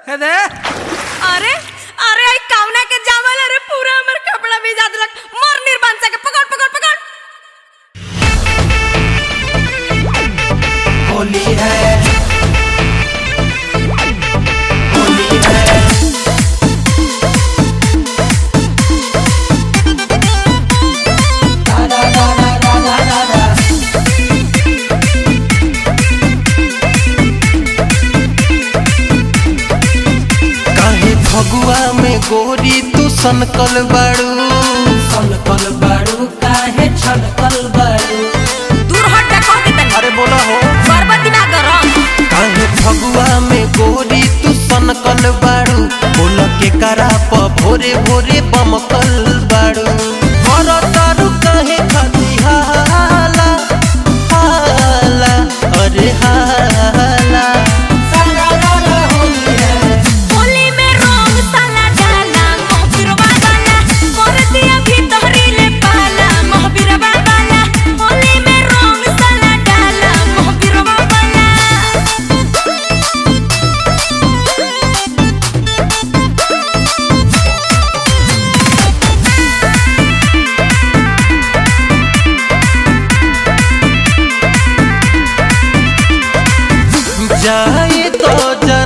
हे दे अरे अरे आई कावना के जावल अरे पूरा हमर कपड़ा भिजा देलक मर निर्बांसा के पकड़ पकड़ पकड़ होली है होली है दा दा दा दा दा दा दा दा काहे फगुआ में गोरी तू सनकल बाड़ू सनकल बाड़ू काहे छनकल बाड़ू दूर हट के कह दे तनी अरे बोला हो बरबती ना गरम काहे फगुआ में गोरी तू सनकल बाड़ू बोल के करा प भोरे भोरे बमकल बाड़ू कर तारू काहे खाती हाला हाला अरे हाला सारा रा रा होली है होली में रंग साला डाला मोहबिरवा वाला कर दिया भीतरी ले पाला मोहबिरवा वाला होली में रंग साला डाला मोहबिरवा वाला जाए तो